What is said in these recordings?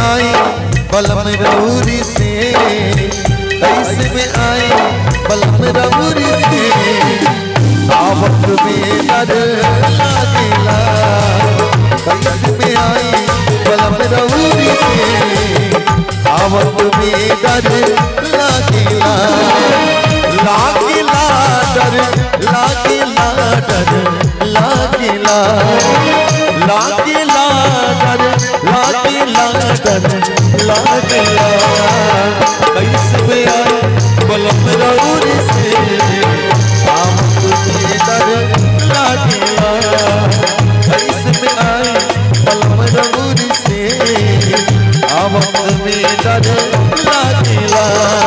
आई बलम रौरी से कैसे में आई बलम रौरी से आवक में डर लागेला कैसे में आई बलम रौरी से आवक में डर लागेला लागेला डर लागेला डर लागेला लागेला डर लागेला डर लागेला कैसे में आई बलम रौरी से आवक में डर लागेला कैसे में आई बलम रौरी से आवक में डर लागेला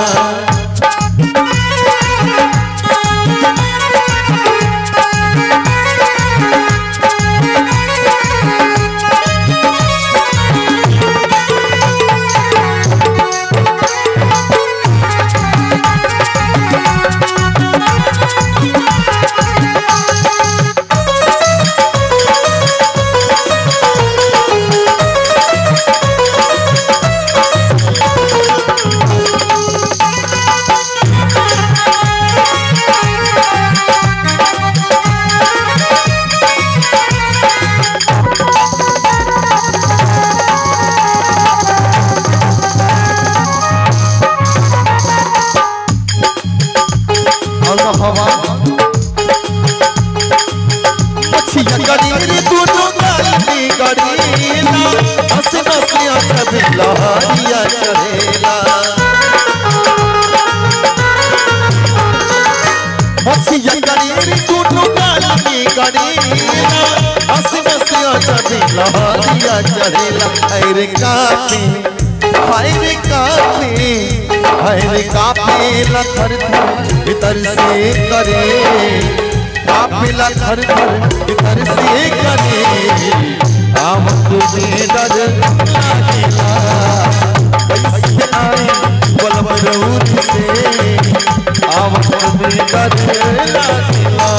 और हवा मछिया गड़ी दोनों गाली गड़ीला हंस नसिया सब लहरिया चढ़ेला मछिया गड़ी दोनों गाली गड़ीला हंस नसिया सब लहरिया चढ़ेला अरे कापे हाय रे कापे हाय रे कापे लखर भीतर से करे कापे लखर भीतर से करे आम तुम्हें डर लागेला कैसे आए बलम रौद से आम तुम्हें डर लागेला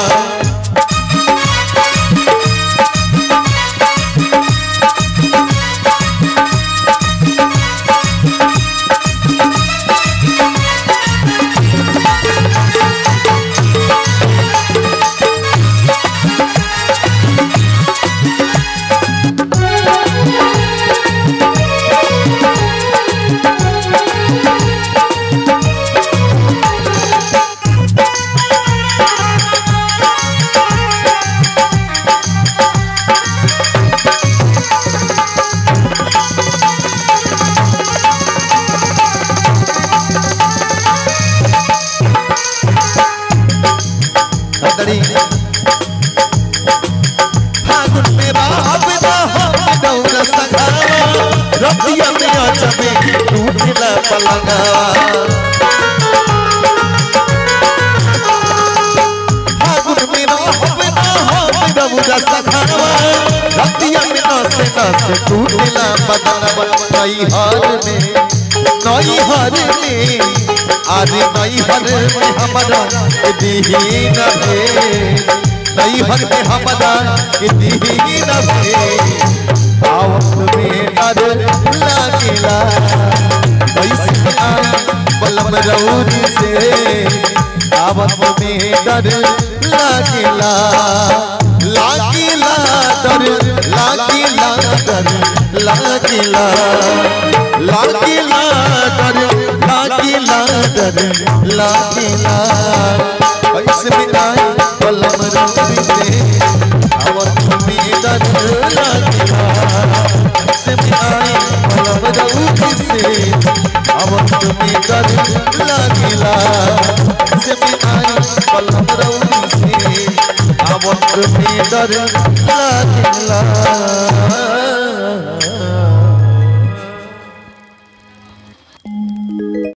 हदड़ी फागुन में रात ना हम दौर सगावा रतिया में अचबे टूटला पलंगावा फागुन में रात ना हम दौर सगावा रतिया में नस नस टूटला पलंगावा नई हार में नई हार में आज नई हर में हमारा दीन है नई हर में हमारा दीन है आवत में डर लागेला कैसे आई बलम रौरी से आवत में डर लागेला लागेला डर लागेला डर लागेला लागेला डर लागेला डर लागेला कैसे में आई बलम रौरी से आवत में डर लागेला कैसे में आई बलम रौरी से आवत में डर लागेला कैसे में आई बलम रौरी से आवत में डर लागेला